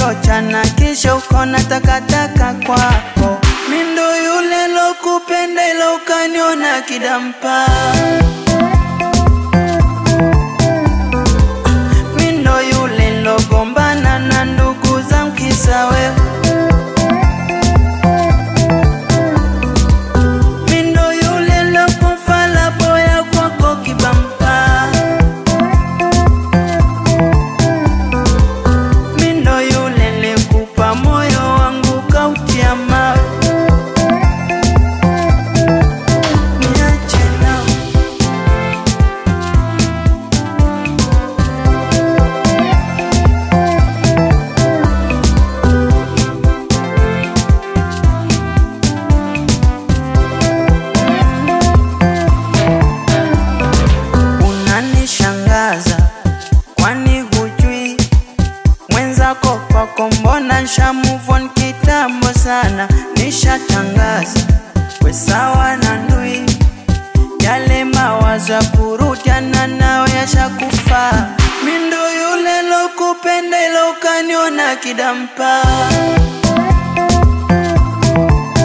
ulivyochana kisha ukona takataka kwako. Mindo yule lokupenda ila ukaniona kidampa. Mindo yule logombana na ndugu zangu kisa wewe. Mindo yule lokufala boya kwako kibampa. Mindo yule likupa moyo wangu kautia mawe. Niache nao. Unanishangaza kwani hujui mwenzako kwako, mbona nsha move on kitambo sana, nishatangaza we sawa na ndui, yale mawazo ya kurudiana nawe yashakufaa. Mindo yule lokupenda ila ukaniona kidampa.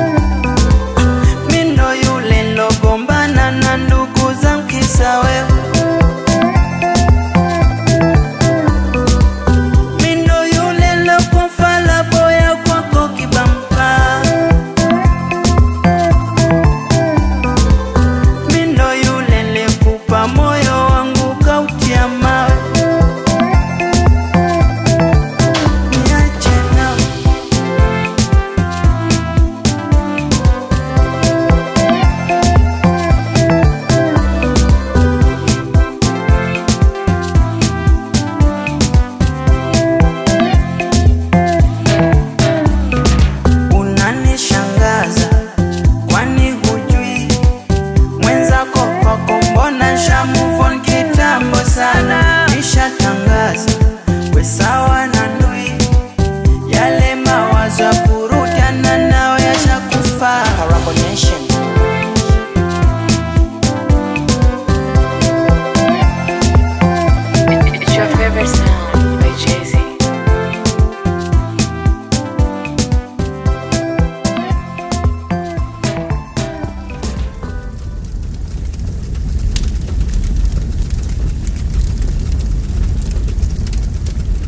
Mindo yule logombana na ndugu zangu kisa wewe